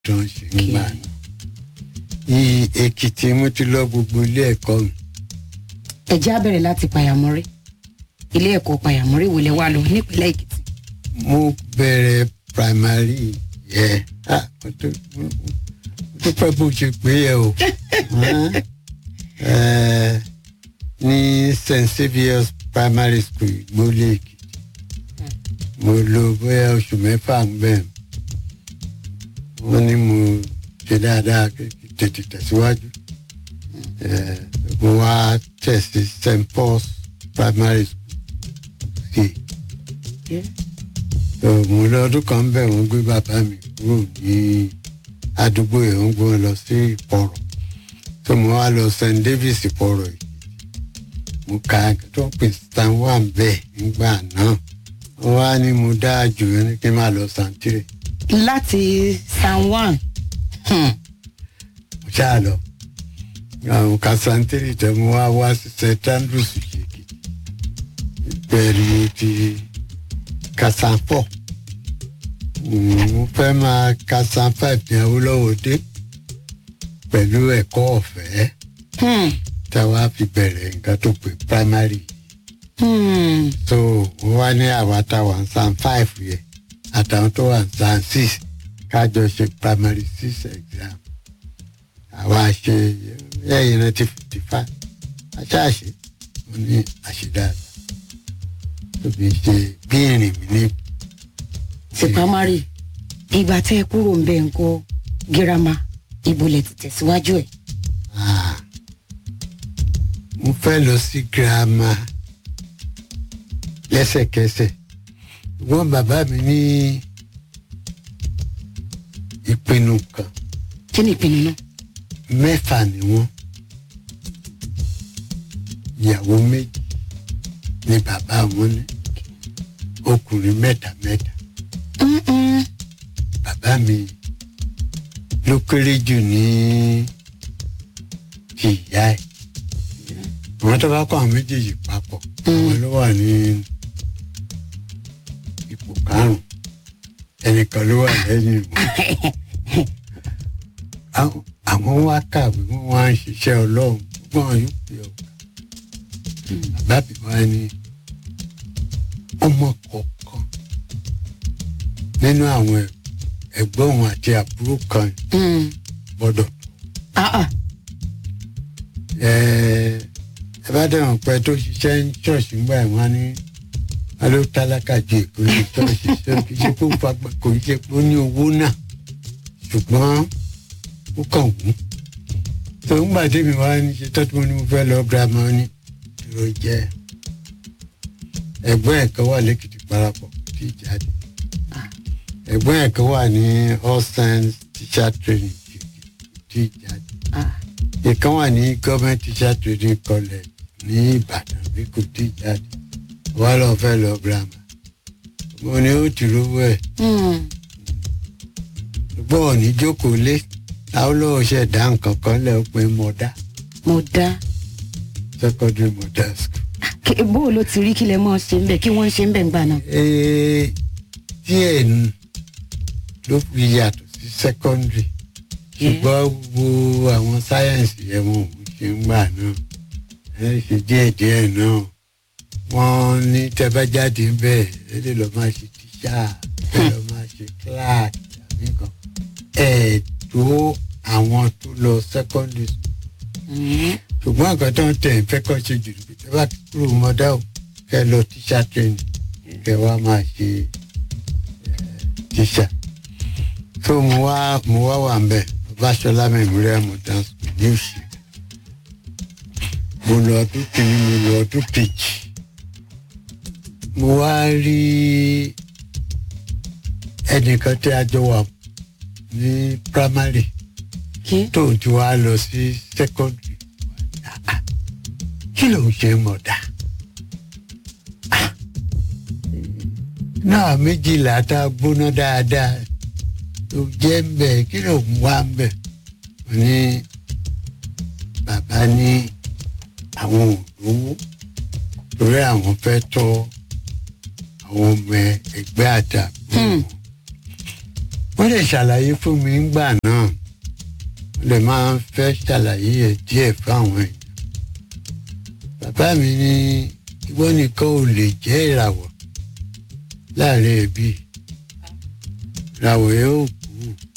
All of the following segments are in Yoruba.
tó ń ṣe ń gbà ní. Ní Èkìtì mo ti lọ gbogbo ilé ẹ̀kọ́ mi. ẹ̀jẹ̀ á bẹ̀rẹ̀ láti pàyàmọ́rí ilé ẹ̀kọ́ pàyàmọ́rí wo lẹ wá lọ nípínlẹ̀ èkìtì. mo bẹ̀rẹ̀ primary yẹ ah mo tó- mo tó pẹ́ bó ṣe pé yẹ o Hàn? Eh, ní st saviour's primary school ìgbólé èkìtì mo lò bóyá oṣù mẹ́fà ń bẹ̀ wọ́n ní mo ṣe dáadáa kí kí tètè tẹ̀síwájú Eh, mo wá tẹ̀ sí st paul's primary school sí mo lọ ọdún kan bẹ̀ wọ́n gbé bàbá mi kúrò ní àdúgbò yẹn wọ́n gbé wọn lọ sí ìpọ̀rọ̀ tó mo wá lọ st davis ìpọ̀rọ̀ yìí mo ka tó pè stan one bẹ́ẹ̀ nígbà náà wọ́n wá ní mo dáa jù ẹ́ ní kí n máa lọ san three láti san one hmm. mo ṣáà lọ àwọn ka san three tẹ mo wá wá sí st andrews ṣèkì bẹ́ẹ̀ ni mo ti ka san four mo fẹ́ máa ka san five ní awolowo dé pẹ̀lú ẹ̀kọ́ ọ̀fẹ́ Hmm. tá a wá fi bẹ̀rẹ̀ nǹkan tó pè primary Hmm. so wọ́n wá ní àwa tá a wà ní san five yẹn àtàwọn tó wà ní san six kájọ ṣe primary six exam àwa ṣe ẹ̀yìn náà ti fifty five aṣáàṣe mo ní àṣedáadáa tóbi ṣe bí ìrìn mi ní sí pamari ìgbà tẹ́ ẹ kúrò ń bẹ̀ ń kọ́ girama ibo lẹ ti tẹ̀síwájú ẹ̀. Ah, mo fẹ́ lọ sí girama lẹ́sẹ̀kẹsẹ̀ ṣùgbọ́n bàbá mi ní ìpinnu kan kí ni ìpinnu náà. mẹ́fà ni wọ́n ìyàwó méjì ni bàbá wọn ní ọkùnrin mẹ́ta mẹ́ta Mm-mm. bàbá mi ló kéré jù ní ti ìyá ẹ̀ àwọn tó bá kọ́ àwọn méjèèjì papọ̀ àwọn ló wà ní ipò karùn-ún ẹnìkan ló wà lẹ́yìn wọn Àwọn- àwọn wá kàwé wọn wá ń ṣiṣẹ́ ọlọ́run gbọ́n yóò pè ọ́ bàbá mi wá ní ọmọ kọ̀ọ̀kan nínú àwọn ẹ̀- ẹ̀gbọ́n òun àti àbúrò kan Hmm. gbọ́dọ̀ Ah, ah. ẹ ẹ bá dẹ̀wọ̀n pẹ́ tó ṣiṣẹ́ ní ṣọ́ọ̀ṣì ńgbà ẹ̀ wọ́n á ní wọ́n ló tálákà ju èkó ní ṣọ́ọ̀ṣì ṣe kì í ṣe pé ó fagbá kò í ṣe pé ó ní owó náà ṣùgbọ́n ó kàn wú. tó ń gbà tèmi wá ní ṣe tọ́tù mo ní mo fẹ́ lọ girama ní dúró jẹ́ ẹ̀gbọ́n ẹ̀ kan wà lẹ́kìtì parapọ̀ kò tí ì jáde ẹ̀gbọ́n ẹ̀ kan wà ní all science teacher training kò tí ì jáde Ah. ìkan wà ní government teacher training college ní ìbàdàn bí kò tí ì jáde wà lọ fẹ́ lọ girama mo ní ó ti rówó ẹ̀ Hmm. ṣùgbọ́n òní jókòó lé táwọn lọ́wọ́ ṣe dá nǹkan kan lẹ́ ó pé mọ̀dá mo dá secondary mọ̀dá school. Kí- bó o ló ti rí kí lẹ mọ́ ṣe ń bẹ̀ kí wọ́n ń ṣe ń bẹ̀ ń gbà náà. Ee, díẹ̀ nu ló fi yàtọ̀ sí secondary ṣùgbọ́n gbogbo àwọn sáyẹ̀nsì yẹn wọn ò ṣe ń gbà náà ẹ ṣe díẹ̀díẹ̀ náà wọ́n ní tẹ́bájáde bẹ́ẹ̀ ẹ lè lọ́ọ́ máa ṣe tíṣà ẹ lọ́ọ́ máa ṣe clerk tàbí nǹkan ẹ̀ tó àwọn tó lọ secondary school Hmm. ṣùgbọ́n nǹkan tó ń tẹ̀ ń fẹ́ kọ́ ṣe jù ní pé bá kúrò mọ́dá o kẹ́ lọ tíṣà training kẹ́ wá máa ṣe eh, tíṣà. tó mo wá mo wá wà ń bẹ̀ Babáṣọlá Memorial Modern School ní òsì. mo lọ ọdún kìíní mo lọ ọdún kejì. mo wá rí ẹnìkan tí a jọ wà ní primary kí tóun ti wá lọ sí secondary Ah, ah. kí ló ń ṣe mọ̀dá Ah. náà méjìlá tá a gbóná dáadáa tó jẹ́ ń bẹ̀ kí ló ń wá ń bẹ̀ Mo ní bàbá ní àwọn òdòwó torí àwọn fẹ́ tọ́ àwọn ọmọ ẹgbẹ́ àdàbò Hmm. ó wọ́n lè ṣàlàyé fún mi ńgbà náà wọ́n lè máa fẹ́ ṣàlàyé ẹ̀ díẹ̀ fáwọn èèyàn bàbá mi ní ìwọ nìkan ò lè jẹ́ ìràwọ̀ láàrin ẹbí ìràwọ̀ yẹn ò kú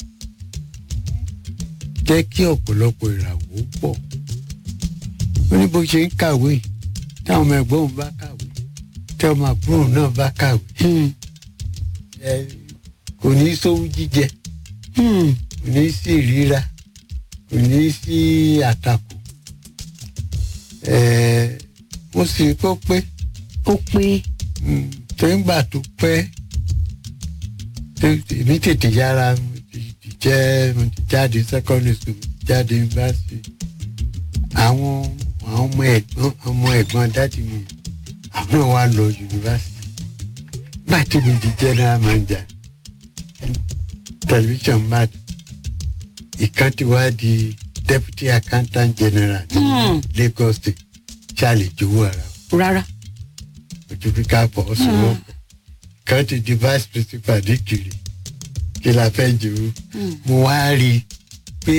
jẹ́ kí ọ̀pọ̀lọpọ̀ ìràwọ̀ ó pọ̀ ó ní bó ṣe ń kàwé táwọn ọmọ ẹ̀gbọ́n òun bá kàwé tí ọmọ àbúrò náà bá kàwé Hmm. ẹ, kò ní sówú jíjẹ Hmm. kò ní sí ìríra kò ní sí àtakò ẹ, mo sì kó pé ó pé mm, tó ń gbà tó pẹ́ tó èmi tètè yára mo ti ti jẹ́ mo ti jáde secondary school mo ti jáde university àwọn àwọn ọmọ ẹ̀gbọ́n ọmọ ẹ̀gbọ́n dáàdì mi àwọn náà wá lọ university bá tí mi di general manager television mad ìkan ti wá di deputy accountant general ní Hmm. Lagos state ṣáàlì jowó ara wọn rárá. ojú bí ká pọ̀ sọ́wọ́ kan ti di vice principal ní kiri kí la fẹ́ jù ú Hmm. mo wá rí i pé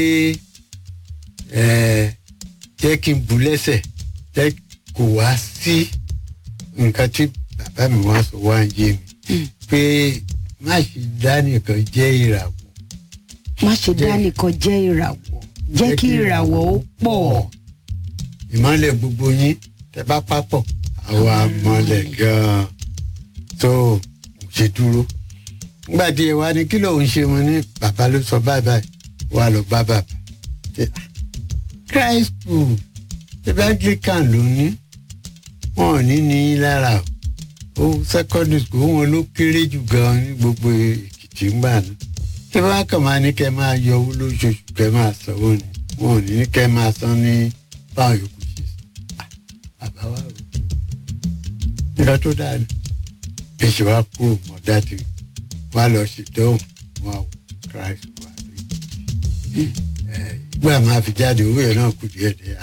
ẹ, jẹ́ kí n bu lẹ́sẹ̀ jẹ́ kó wá sí nǹkan tí bàbá mi wá sọ wá ń yé mi Hmm. pé má ṣe dá nìkan jẹ́ ìràwọ̀ má ṣe dá nìkan jẹ́ ìràwọ̀ jẹ́ kí ìràwọ̀ ó pọ̀. ìmọ̀lẹ̀ gbogbo yín tẹ bá papọ̀ àwa mọ̀lẹ̀ gan-an tó ṣe dúró. nígbà tí ẹ wá ní kí lòun ṣe mo ní bàbá ló sọ báyìí báyìí wà lọ bá bàbá. Ṣé, ah, Christ school ṣẹbi Anglican ló ní wọn ò ní ní í lára o ó secondary school wọn ló kéré jù gan-an ní gbogbo Èkìtì ńgbà náà ṣé bá kàn máa ní kẹ́ máa yọ owó lóṣooṣù kẹ́ máa sanwó ni wọn ò ní ní kẹ́ máa san ní báwọn yòókù ṣe sọ àbá wa rò nígbà tó dáa ni èsì wa kúrò mọ́ dájú wa lọ sí dóhùn wọn àwọ Christ wà lóyún ẹ ìgbà máa fi jáde owó yẹn náà kù díẹ̀ díẹ̀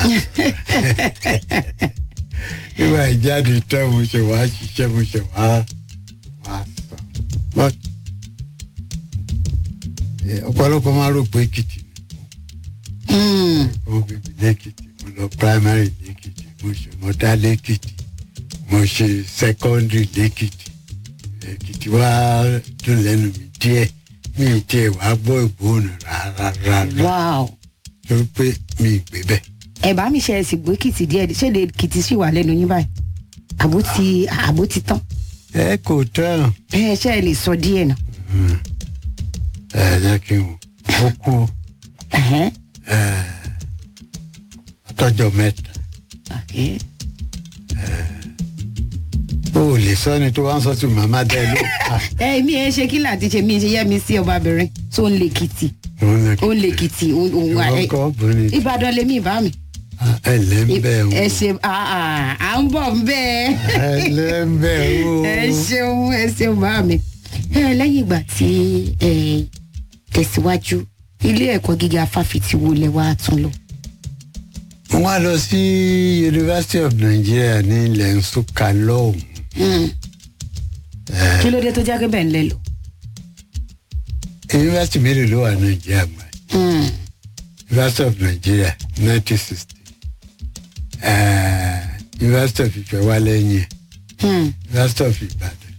nígbà ìjáde tán mo ṣe wá ṣiṣẹ́ mo ṣe wá wá sọ but ẹ, ọ̀pọ̀lọpọ̀ máa rò pé Èkìtì ni Hmm. mo bèbè lẹ́kìtì mo lọ primary lẹ́kìtì mo ṣe mọ́tà lẹ́kìtì mo ṣe secondary lẹ́kìtì èkìtì wá dùn lẹ́nu mi díẹ̀ mi ì tiẹ̀ wá gbọ́ ìgbóhùn rárá rárá wow. torí pé mi ì gbé bẹ́ẹ̀. ẹ bá mi ṣe ẹsìn gbé kìtì díẹ̀ ṣé lè kìtì sì wà lẹ́nu yín báyìí àbó ti àbó ti tán ẹ kò tán ẹ ṣe ẹ lè sọ díẹ̀ náà. ẹ jẹ́ kí n wò ó kú Ẹ̀hẹ́n. ọtọ́jọ́ mẹ́ta Okay. o ò lè sọ ni tó wá ń sọ sí màmá dá ẹ ló ẹ mi ẹ ṣe kí láti ṣe mi ṣe yẹ mi sí ọbabìnrin tó ń lè kìtì ó ń lè kìtì òun òun à- ẹ- ìwọ́n kọ́ obìnrin Ìbàdàn lèmi ìbá mi. ẹ lẹ́ ń bẹ̀ o ẹ ṣe à à- à ń bọ̀ ń bẹ́ẹ̀. ẹ lẹ́ ń bẹ̀ o. ẹ ṣeun ẹ ṣeun bá mi. ẹ lẹ́yìn ìgbà tí ẹ tẹ̀síwájú ilé ẹ̀kọ́ gíga fáfitì wo lẹ wá tún lọ. wọ́n á lọ sí University of Nigeria ní ilẹ̀ Nsukka lọ́hùn. Hmm. kí ló dé tó jẹ́ pé bẹ́ẹ̀ ń lẹ lọ. University mélòó ló wà Nàìjíríà mọ́ ẹ̀? Hmm. University of Nigeria nineteen sixty University of Ifẹ̀ wà lẹ́yìn ẹ̀ Hmm. University of Ibadan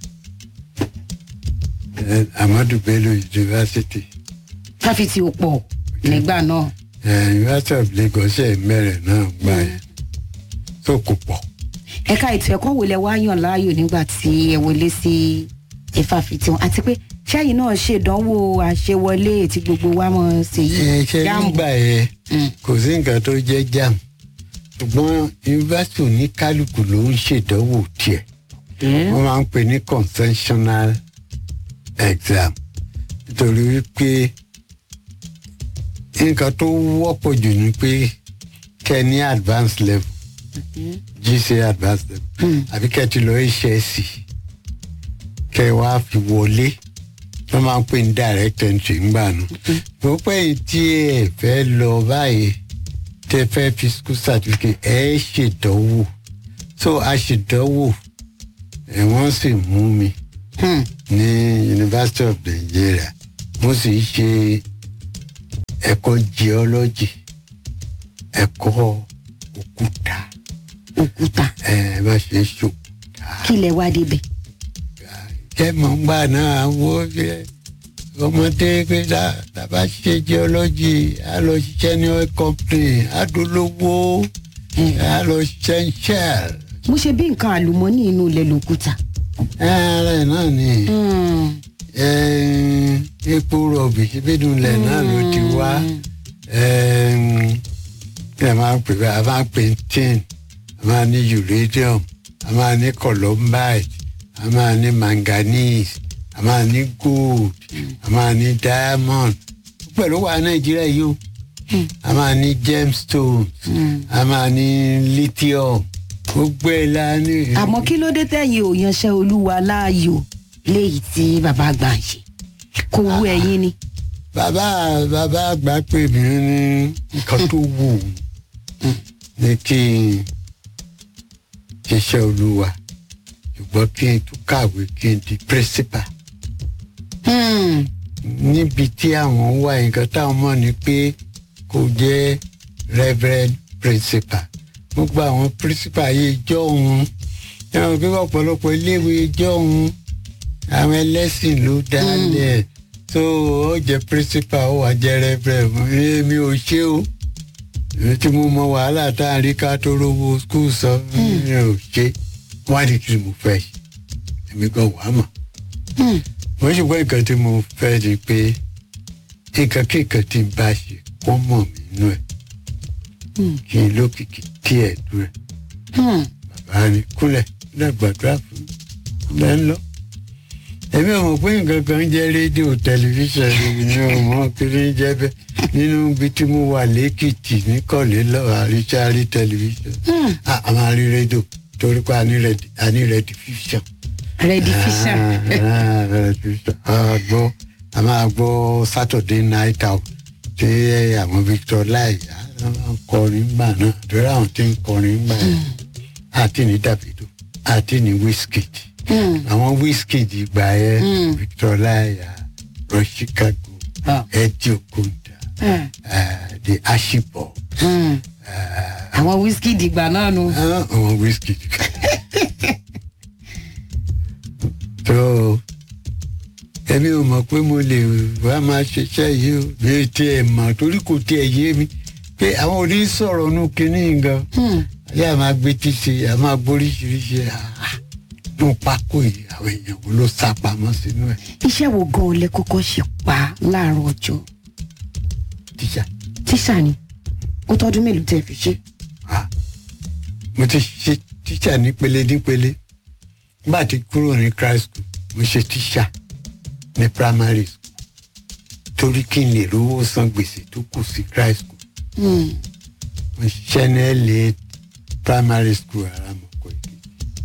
eh, Amadu Bello University fáfitì ò pọ̀ nígbà náà. eh, University of Lagos ṣe mẹ́rẹ̀ náà gbà yẹn tó kò pọ̀. ẹ̀ka ètò ẹ̀kọ́ wo lẹ wá yàn láàyò nígbà tí ẹ wọlé sí ìfàfitì wọn àti pé ṣẹ́yìn náà ṣèdánwò àṣewọlé tí gbogbo wa mọ̀ sí ẹ yìí ṣe nígbà yẹn Hmm. kò sí nǹkan tó jẹ́ jam ṣùgbọ́n yunifásitì oníkálukú ló ń ṣèdánwò tiẹ̀ wọ́n máa ń pè ní conventional exam nítorí wípé nǹkan tó wọ́pọ̀ jù ni pé kẹ́ ní advanced level GCA advanced level Hmm. àbí kẹ́ ti lọ HSC kẹ́ wá fi wọlé wọ́n máa ń pè ní direct entry ńgbà nù. mo pẹ́ yìí tí ẹ fẹ́ lọ báyìí tẹ fẹ́ fi school certificate ẹ ṣèdánwò so a ṣèdánwò ẹ wọ́n sì mú mi Hmm. ní University of Nigeria mo sì ń ṣe ẹ̀kọ́ geology ẹ̀kọ́ òkúta òkúta ẹ̀ bá ṣe ń ṣò kí lẹ wá débẹ̀. kẹ́mọ̀ ń gbà náà wo ṣe ọmọdé pé tá tá bá ṣe geology á lọ ṣiṣẹ́ ní oil company á dolówó á lọ ṣiṣẹ́ ń shell mo ṣe bí nǹkan àlùmọ́nì inú ilẹ̀ lòkúta. ẹ̀ẹ́rẹ́ náà ni Mm. ẹ̀ẹ́n, epo rọ̀bì síbínú ilẹ̀ náà ló ti wá ẹ̀ẹ́n, kí ẹ máa ń pè bẹ́ẹ̀ a máa ń pè ní tin a máa ní uranium a máa ní columbite a máa ní manganese a máa ní gold a máa ní diamond pẹ̀lú wa nàìjíríà yìí o a máa ní gemstones a máa ní lithium gbogbo ẹ̀ la ní. àmọ́ kí ló dé tẹ̀yìn ò yanṣẹ́ olúwa láàyò léyìí tí bàbá àgbà ń ṣe kò wú ẹ̀yin ni. bàbá bàbá àgbà pè mí ní nǹkan tó wù ú ní kí n ṣiṣẹ́ olúwa ṣùgbọ́n kí n tún kàwé kí n di principal Hmm. níbi tí àwọn wà nǹkan táwọn mọ̀ ni pé kò jẹ́ reverend principal mo gba àwọn principal yìí jọ òun ẹ̀wọ̀n pé ọ̀pọ̀lọpọ̀ iléèwé jọ òun àwọn ẹlẹ́sìn ló dálẹ̀ tó ó jẹ́ principal ó wà jẹ́ reverend èmi ò ṣe o èmi tí mo mọ wàhálà tá a rí ká tó rówó skul sọ mi ò ṣe wọ́n á di kí mo fẹ́ ṣe èmi gan wàá mọ̀ Hmm. wọ́n ṣùgbọ́n nǹkan tí mo fẹ́ ni pé nǹkan kíkan tí n bá ṣe kó mọ̀ mí nú ẹ̀ Hmm. kí n lókìkí díẹ̀ nú ẹ̀ Hmm. bàbá ni kúnlẹ̀ kúnlẹ̀ gbàdúrà fún mi lẹ́ ń lọ. èmi ò mọ̀ pé nǹkan kan ń jẹ́ rédíò tẹlifíṣàn ni ò mọ̀ kí ni jẹ́ bẹ́ẹ̀ nínú ibi tí mo wà lẹ́kìtì ní kọ̀lé lọ́wọ́ àríṣàrí tẹlifíṣàn Hmm. a a máa rí rédíò torí pé a ní rẹ̀dì a ní rẹ̀dì fíṣàn redification. a gbọ́ a máa gbọ́ saturday night out tí àwọn victor lai ń kọrin gbà náà torí àwọn tí ń kọrin gbà yẹn àti ní davido àti ní wizkid Hmm. àwọn wizkid gbà yẹn Mm. victor lai roy chicago Ah. eddie okonda Hmm. uh, the ashibọ Hmm. àwọn wíṣkì dìgbà náà nu. àwọn wizkid. tó èmi ò mọ̀ pé mo lè wá máa ṣiṣẹ́ yìí o mi ò tiẹ̀ mọ̀ torí kò tiẹ̀ yé mi pé àwọn ò ní sọ̀rọ̀ nu kínní gan Hmm. ayé àmà gbé tí ṣe àmà gbóríṣiríṣi nù pákó yìí àwọn èèyàn wo ló sá pamọ́ sínú ẹ̀ iṣẹ́ wo gan-an lẹ kọ́kọ́ ṣe pa láàárọ̀ ọjọ́ tíṣà tíṣà ni ó tọ́dún mélòó tẹ́ fi ṣe. Ah, mo ti ṣe tíṣà nípele nípele nígbà tí kúrò ní christ school mo ṣe tíṣà ní primary school torí kí n lè rówó san gbèsè tó kù sí christ school Hmm. mo ṣiṣẹ́ ní LA primary school aramọ̀kọ èkìtì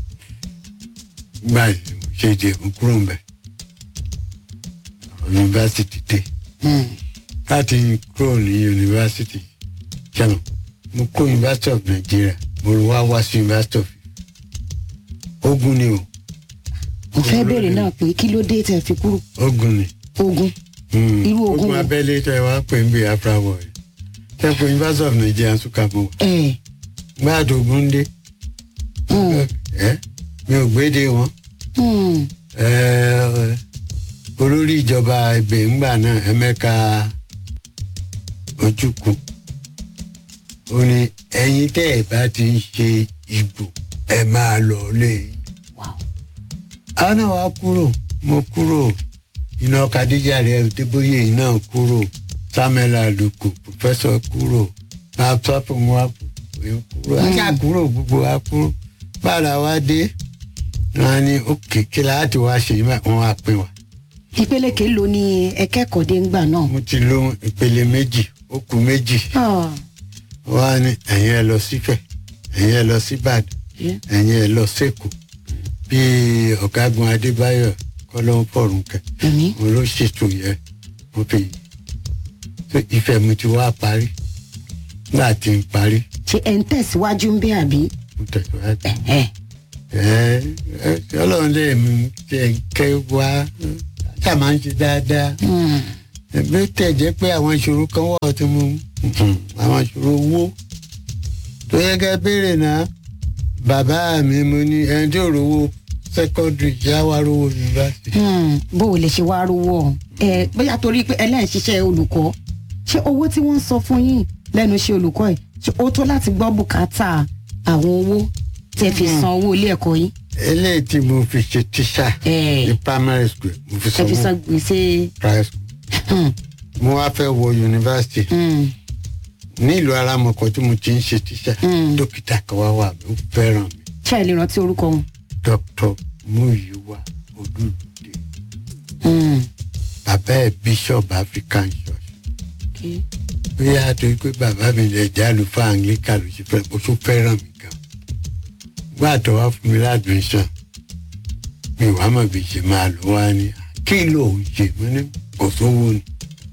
nígbà tí mo ṣe jẹ mo kúrò ń bẹ̀ ọ̀rọ̀ yunifásitì dé Hmm. láti kúrò ní yunifásitì jẹ́nu mo kó university of nigeria mo wá wá sí university of ogun ni o mo fẹ́ béèrè náà pé kí ló dé tẹ́ fi kúrò ogun ni ogun. Hmm. Irú ogun ogun wo? abẹ́lé tẹ wá pè ń bí afra war tẹ pé university of nigeria nsúkà mo wà ẹ gbáàdì ogun dé Hmm. ẹ mi ò gbéde wọn Hmm. ẹ olórí ìjọba ibẹ̀ ńgbà náà ẹ̀mẹ́ka ojúkun ó ní ẹ̀yin tẹ́ ẹ̀ bá ti ń ṣe ìbò ẹ máa lọ lé Wow. àwọn náà wá kúrò mo kúrò iná kadija rẹ débóyè náà kúrò samuel aluko pòfẹsọ kúrò laptop wa kúrò ajá kúrò gbogbo wa kúrò bára wa dé wọn ní òkè kí láti wá ṣe yìí wọn wá pín wa ìpele kèélo ni ẹ kẹ́kọ̀ọ́ dé ńgbà náà. mo ti lo ìpele méjì ó kù méjì Ah. wọn á ní ẹ̀yin ẹ lọ sífẹ̀ ẹ̀yin ẹ lọ síbàdàn Yeah. ẹ̀yin ẹ lọ sẹ́kọ̀ọ́ bí ọ̀gágun adébáyọ̀ kọ́lọ́ fọ̀rùn kẹ́ Èmi. mo ló ṣètò yẹn mo fi so ìfẹ́ mi ti wá parí nígbà tí n parí ṣe ẹ̀ ń tẹ̀síwájú ń bẹ́ àbí. mo tẹ̀síwájú ẹ ẹ ẹ ọlọ́run lè mú jẹ́ kẹ́ wá ṣáà máa ń ṣe dáadáa Hmm. ẹgbẹ́ tẹ̀ jẹ́ pé àwọn ìṣòro kan wà tí mo àwọn ìṣòro owó tó yẹ ká béèrè náà bàbá mi mo ní ẹni tí ò rówó secondary já wá rówó yunifásitì. Hmm, bó o lè ṣe wá rówó ọ̀hún. ẹ bóyá torí pé ẹlẹ́yìn ṣiṣẹ́ olùkọ́ ṣé owó tí wọ́n ń sọ fún yín lẹ́nu iṣẹ́ olùkọ́ ẹ̀ ṣé ó tó láti gbọ́ bùkátà àwọn owó tẹ́ fi san owó ilé ẹ̀kọ́ yín. eléyìí tí mo fi ṣe tíṣà ẹ ní primary school mo fi ẹ fi sanwó san gbèsè. private school Hmm, mo wá fẹ́ wọ yunifásitì hmm, ní ìlú aramọ̀kọ tí mo ti ń ṣe tíṣà Mm. dókítà kan wá wà mí ó fẹ́ràn mi ṣé ẹ lè rántí orúkọ wọn. dr muyiwa olùdè Hmm, bàbá ẹ̀ bishop african church okay. bóyá torí pé bàbá mi lè jẹ́ àlùfáà anglican ló ṣe fẹ́ mo tún fẹ́ràn mi gan gbà tó wá fún mi ládùúgbò mi wàá mọ̀ bí ṣe máa lò wá ní kí ló ń ṣe mo ní kò sówó ni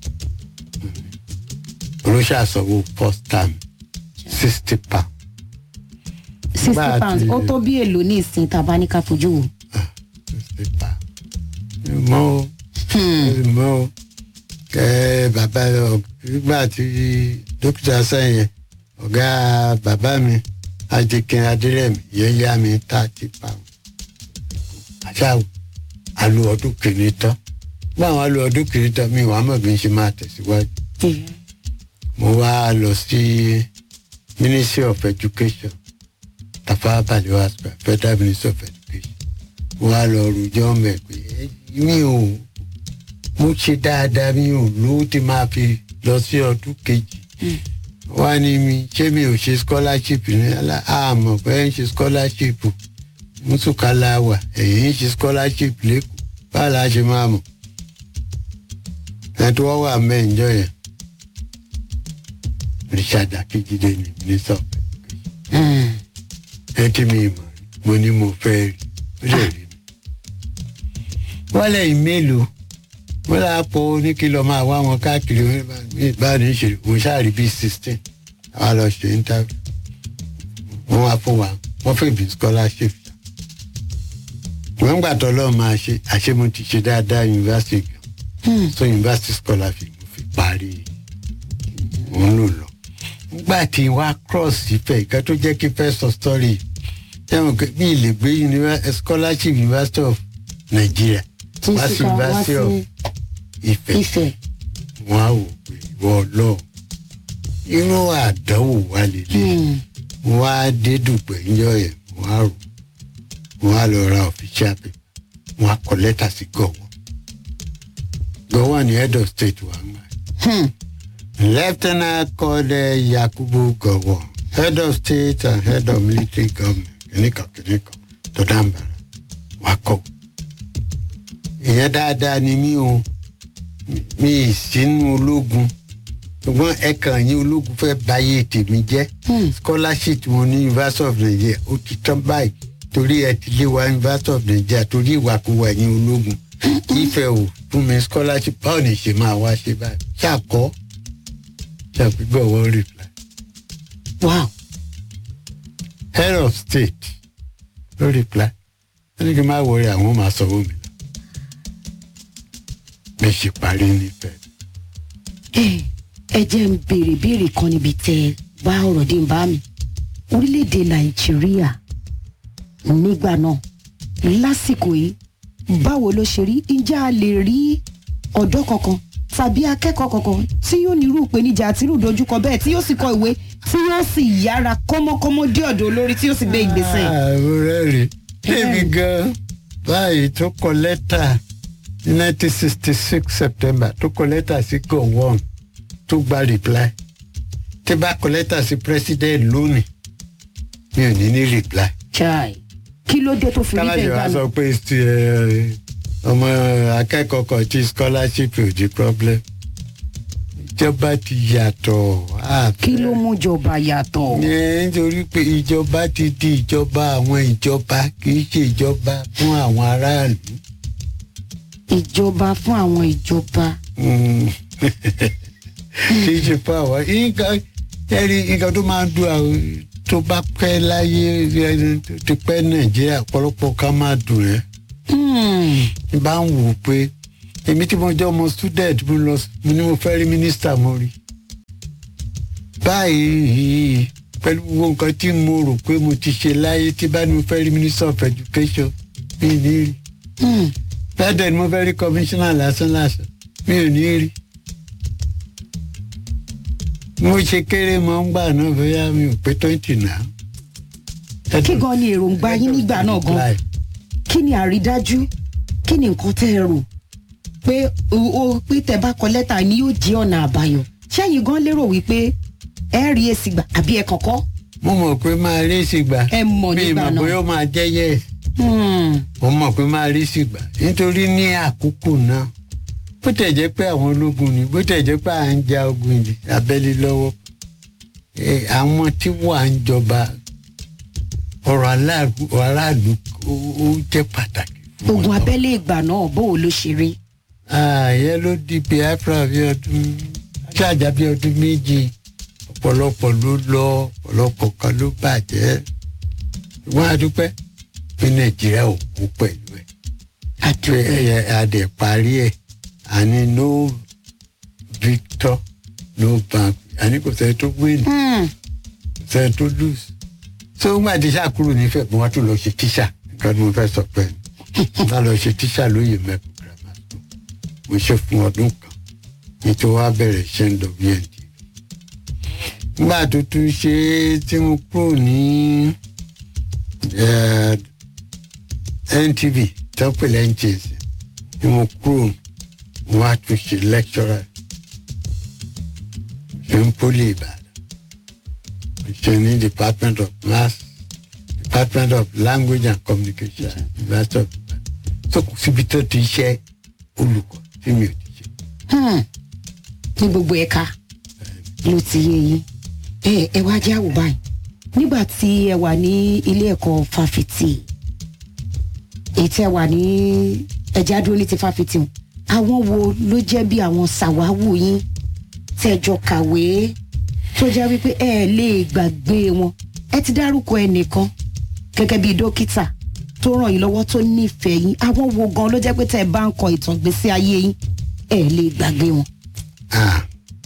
olóṣàṣọwọ́ first time sixty pound sixty Bá a pounds ti- ó tó bí èlò ní ìsìn tá a bá ní ká fojú wò. sixty pound mọ́ o Hmm, mọ́ o kẹ́ bàbá ọ- nígbà tí dókítà sẹ́yìn ọ̀gá bàbá mi ajikin adírẹ̀mí yẹn yá mi thirty pound àṣà àlù ọdún kìíní tán gbọ́n àwọn àlù ọdún kìíní tán mi wàá mọ̀ bí n ṣe máa tẹ̀síwájú yeah. mo wá lọ sí ministry of education tafawa balewa square federal ministry of education mo wá lọ rojọ́ mẹ́ pé "Eh, mi ò mo ṣe dáadáa mi ò lówó tí máa fi lọ sí ọdún kejì wá ní mi ṣé mi ò ṣe scholarship ní alá àmọ̀ pé ń ṣe scholarship mùsùkálà wà èyí ń ṣe scholarship lẹ́kọ̀ọ́ báwo la ṣe máa mọ̀ ẹ̀ tó wọ́n wà mẹ́ǹjọ́ yẹn richard akíjídé ni minister of education Hmm, ẹ tí mi mọ̀ rí mo ní mo fẹ́ rí ó lè rí mi. wọ́n lẹ́yìn mélòó wọ́n lọ́ọ́ pọ̀ ní kí lọ́ọ́ máa wá wọn káàkiri báyìí ní ìṣèlú mo ṣáàrí bíi sixteen àwa lọ ṣe interview wọ́n wá fún wa wọ́n fẹ́ bí scholarship wọ́n gbà tọ́ lọ́ọ́ máa ṣe àṣé mo ti ṣe dáadáa yunifásitì gan hmm, so university scholarship mo fi parí mo ń lò lọ. nígbà tí wàá cross ìfẹ́ ìkan tó jẹ́ kí fẹ́ sọ story ẹ̀wọ̀n pé bí ilé gbé univer- scholarship university of nigeria tí wá sí síkà wá university sí of ìfẹ́ ìfẹ́. wọn á wò pé ìwọ lọ irú àdánwò wa lélẹ̀ Hmm, wọn á dé dùpẹ̀ ńjọ yẹn wọn á rò wọn á lọ ra official paper wọn á kọ lẹ́tà sí gọ̀wọ́ gọ̀wọ́ ni head of state wà ń gbà. hmm, Lieutenant called uh, Yakubu Gowo, head of state and head of military government, kìnìkan kìnìkan tó dáńbàrà wá kọ́. Ìyẹn dáadáa ni mí o, mi ì sínú ológun. Ṣùgbọ́n ẹ̀kan yín ológun fẹ́ báyé tèmi jẹ́. hmm. Scholarship mo ní University of Nigeria ó ti tán báyìí torí ẹ ti lé wa University of Nigeria torí ìwàkuwà yín ológun. Ìfẹ́ ò fún mi scholarship báwo ni ṣe máa wá ṣe báyìí? Ṣàkọ́ ṣàpègbè wọ́n reply. wow. head of state ló reply ó ní kí n má wọrí àwọn máa sanwó mi lọ. mi ṣe parí nífẹ̀ẹ́. ẹ ẹ jẹ́ ń béèrè béèrè kan níbi tẹ́ ẹ bá ọ̀rọ̀ dé ń bá mi orílẹ̀-èdè nàìjíríà nígbà náà lásìkò yìí báwo ló ṣe rí ǹjẹ́ a lè rí ọ̀dọ́ kankan tàbí akẹ́kọ̀ọ́ kankan tí yóò nírú ìpèníjà àti irú ìdojúkọ bẹ́ẹ̀ tí yóò sì kọ ìwé tí yóò sì yára kọ́mọ́kọ́mọ́ dé ọ̀dọ̀ olórí tí yóò sì gbé ìgbésẹ̀. àwọn rẹ́rìn débi gan báyìí tó kọ lẹ́tà ní nineteen sixty six september tó kọ lẹ́tà sí gowon tó gba reply tí bá kọ lẹ́tà sí president lónìí mi ò ní ní reply. chai kí ló dé tó fi rí kálájì bẹ́ẹ̀ wa gbà sọ náà. pé ti, ẹ, ọmọ akẹ́kọ̀ọ́ kan tí scholarship ò di problem ìjọba ti yàtọ̀ ah, kí ló mú jọba yàtọ̀. ẹ, nítorí pé ìjọba ti di ìjọba àwọn ìjọba kì í ṣe ìjọba fún àwọn aráàlú. ìjọba fún àwọn ìjọba. Mm. kì í ṣe fún àwọn nǹkan ẹ̀rí nǹkan tó máa ń dùn àwọn tó bá pẹ́ láyé ẹni tó ti pẹ́ nàìjíríà ọ̀pọ̀lọpọ̀ ká máa dùn ẹ́. Hmm. bá ń wò pé èmi tí mo jẹ́ ọmọ student mo lọ mo ní mo fẹ́ rí mínísítà mo rí báyìí pẹ̀lú gbogbo nǹkan tí mo rò pé mo ti ṣe láyé tí bá ní mo fẹ́ rí minister of education mi ò ní rí Hmm. bẹ́ẹ̀ dẹ̀ ni mo fẹ́ rí commissioner lásán lásán mi ò ní rí mo ṣe kéré mọ́ ń gbà náà bóyá mi ò pé twenty náà. kí gan ni èròǹgbà yín nígbà náà gan kí ni àrídájú kí ni nǹkan tẹ́ ẹ rò pé o o- pé tẹ́ bá kọ lẹ́tà ni yóò jẹ́ ọ̀nà àbáyọ ṣẹ́yìn gan lérò wípé ẹ rí èsì gbà àbí ẹ kọ̀kọ́ mo mọ̀ pé máa rí sí gbà ẹ mọ̀ mi nígbà mọ̀ náà. bóyá ó máa jẹ́ yẹ́ Hmm. mo mọ̀ pé máa rí sí gbà nítorí ní àkókò náà bó tẹ̀ jẹ́ pé àwọn ológun ni bó tẹ̀ jẹ́ pé à ń ja ogun ìdí abẹ́lé lọ́wọ́ eh, àwọn tí wà ń jọba ọ̀rọ̀ aláàlú aráàlú ó- ó jẹ́ pàtàkì. fún ogun wọn. abẹ́lé ìgbà náà bó o ló ṣe rí. ààyè ló di biafra bí ọdún ṣáàjà bí ọdún méjì ọ̀pọ̀lọpọ̀ ló lọ ọ̀pọ̀lọpọ̀ kan ló bàjẹ́ wọ́n á dúpẹ́ pé nàìjíríà ò kú pẹ̀lú ẹ̀ pé àdúgbò ẹ̀yẹ adẹ̀ parí ẹ̀ àní no victor no bank àní kò sẹ́ni tó win Hmm. kò sẹ́ni tó lose so ń gbà tí sáà kúrò nífẹ̀ẹ́ mo wá tún lọ ṣe tíṣà nǹkan tí mo fẹ́ sọ pé bá lọ ṣe tíṣà lóye mẹ́kù grammar school mo ṣe fún ọdún kan nítorí wàá bẹ̀rẹ̀ iṣẹ́ ń dọ̀bí ẹ̀ dì nígbà tó tún ṣe é tí mo kúrò ní eh, ntv tó pè lẹ́ ntc tí mo kúrò mo wá tún ṣe lecturer ṣe ń pólì ìbàdàn mo ṣe ní department of mass department of language and communication university of ibadan so kò síbi tó ti ṣe olùkọ́ tí mi ò ti ṣe. Hmm. ní gbogbo ẹ̀ka ló ti yé yín ẹ ẹ wá jẹ́ àwò báyìí nígbà tí ẹ wà ní ilé ẹ̀kọ́ fáfitì èyí tí ẹ wà ní ẹja dúró ní ti fáfitì hùn, àwọn wo ló jẹ́ bí àwọn sàwáwù yín tẹ́jọ kàwé tó jẹ́ wípé ẹ lè gbàgbé wọn ẹ ti dárúkọ ẹnìkan gẹ́gẹ́ bí dókítà tó ràn yín lọ́wọ́ tó nífẹ̀ẹ́ yín àwọn wo gan ló jẹ́ pé tẹ́ ẹ bá ń kọ ìtàn gbèsè ayé yín ẹ lè gbàgbé wọn. Ah.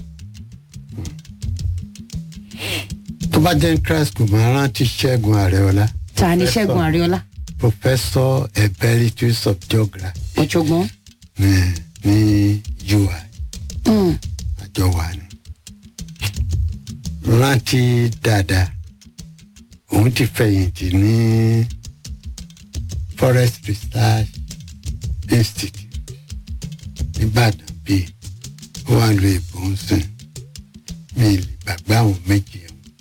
tó bá jẹ́ christ kò máa rántí ṣẹ́gun àrẹ́ọ́lá ta ni ṣẹ́gun àríọ́lá professor emeritus of geography ọ̀jọ̀gbọ́n. ní ní ui Mm. àjọ wà ní. rántí dáadáa òun ti fẹ̀yìntì ní forest research institute nìbàdàn bíi ó wà lu èbó ń sìn mi ì lè gbàgbé àwọn méjì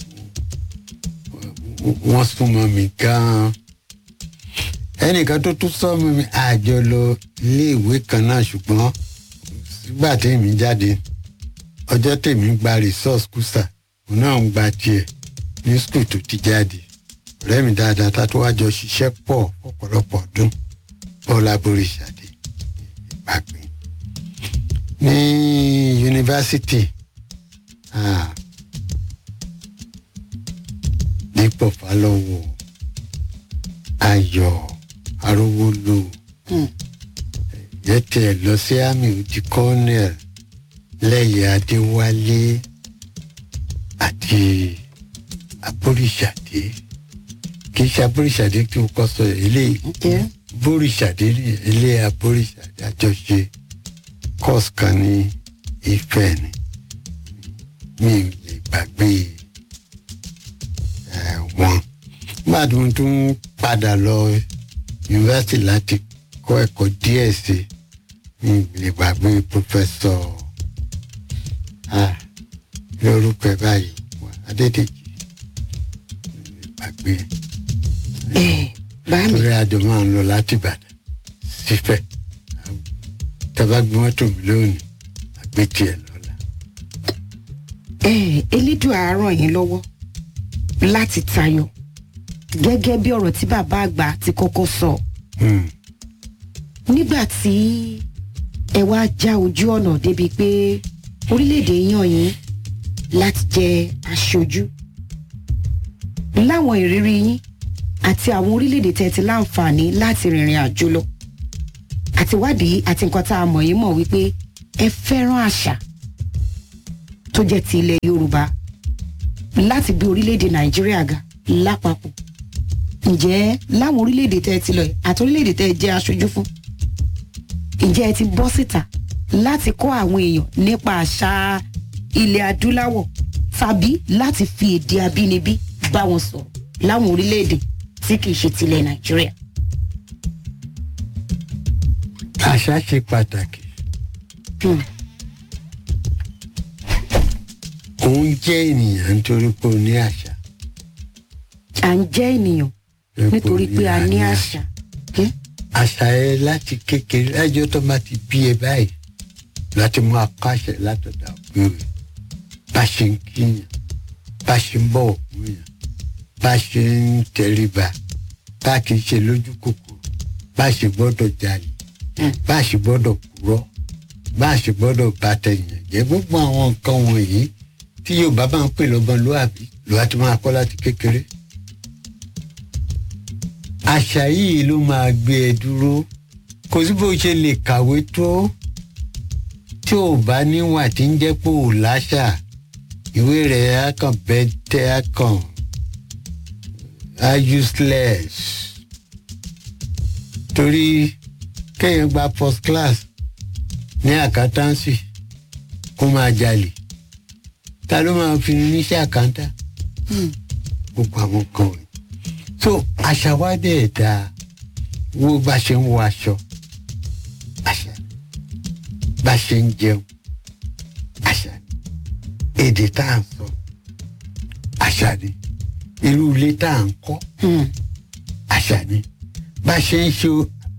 wọ́n súnmọ́ mi gan-an ẹnìkan tó tún sọ́mọ́ mi àjọ lọ iléèwé kan náà ṣùgbọ́n sígbà tèmi jáde ọjọ́ tèmi gba resource kùsà òun náà ń gba tiẹ̀ ní skul tó ti jáde ọ̀rẹ́ mi dáadáa tá tó wá jọ ṣiṣẹ́ pọ̀ ọ̀pọ̀lọpọ̀ ọdún bọ́lá boríṣàdé ìpàgbé ní yunifásitì ah, dípò fálọ́wọ́ ayọ̀ arówólò Mm. yẹ tiẹ̀ lọ sí àmì òdì colonel lẹ́yìn adéwálé àti aboríṣàdé kì í ṣe aboríṣàdé tí mo kọ́ sọ ilé Yeah. boríṣàdé ilé aboríṣàdé àjọṣe course kan ní ìfẹ́ ni mi ò lè gbàgbé ẹ̀ wọn nígbà tí mo tún padà lọ yunifásitì láti kọ́ ẹ̀kọ́ díẹ̀ sí i mi ò lè gbàgbé pòfẹ́sọ̀ ah, lórúkọ ẹ̀ báyìí adédèjì mi ò lè gbàgbé ẹ bá mi torí àjọ máa ń lọ láti ìbàdàn sífẹ̀ tàbá gbé mọ́tò mi lónìí àgbé tiẹ̀ lọ́la. ẹ elédùn àárọ̀ yín lọ́wọ́ láti tayọ gẹ́gẹ́ bí ọ̀rọ̀ tí bàbá àgbà ti kọ́kọ́ sọ Hmm. nígbà tí ẹ wá já ojú ọ̀nà débi pé orílẹ̀-èdè yàn yín láti jẹ aṣojú láwọn ìrírí yín àti àwọn orílẹ̀-èdè tẹ́ ti láǹfààní láti rìnrìn àjò lọ àtiwádìí àti nǹkan tá a mọ̀ yìí mọ̀ wípé ẹ fẹ́ràn àṣà tó jẹ́ ti ilẹ̀ yorùbá láti gbé orílẹ̀-èdè nàìjíríà ga lápapọ̀ ǹjẹ́ láwọn orílẹ̀-èdè tẹ́ ẹ ti lọ yìí àti orílẹ̀-èdè tẹ́ ẹ jẹ́ aṣojú fún ǹjẹ́ ẹ ti bọ́ síta láti kọ́ àwọn èèyàn nípa àṣà ilẹ̀ adúláwọ̀ tàbí láti fi èdè abínibí bá wọn sọ̀rọ̀ láwọn orílẹ̀-èdè tí kì í ṣe tilẹ̀ nàìjíríà. àṣà ṣe pàtàkì Hmm. òun jẹ́ ènìyàn nítorí pé ó ní àṣà à ń jẹ́ ènìyàn nítorí pé a ní àṣà. Hmm? àṣà ẹ láti kékeré lájọ́ tó bá ti bí ẹ báyìí láti mú akáṣẹ látọ̀dà òbí rẹ̀ bá ṣe ń kíyàn bá ṣe ń bọ̀wọ̀ fún yàn bá ṣe ń tẹríba bá kì í ṣe lójú kòkòrò bá ṣe gbọ́dọ̀ jalè bá ṣe gbọ́dọ̀ purọ́ bá ṣe gbọ́dọ̀ bá tẹ̀yàn jẹ́ gbogbo àwọn nǹkan wọ̀nyí tí yorùbá bá ń pè lọ́mọlúàbí ló wá ti máa kọ́ láti kékeré àṣà yìí ló máa gbé ẹ dúró kò sí bó ṣe lè kàwé tó tí ò bá níwà tí ń jẹ́ pé ò láṣà ìwé rẹ̀ á kàn bẹ́tẹ́ á kàn á useless torí kéèyàn gba first class ní àkátàǹsì kó máa jalè ta ló máa fi níṣẹ́ àkántà gbogbo àwọn kan wọ̀nyí so àṣà wa dẹ̀ dáa wo bá ṣe ń wọ aṣọ àṣà ni. bá ṣe ń jẹun àṣà ni. èdè tá à ń sọ àṣà ni irú ilé tá à ń kọ́ Hmm. àṣà ni bá ṣe ń ṣe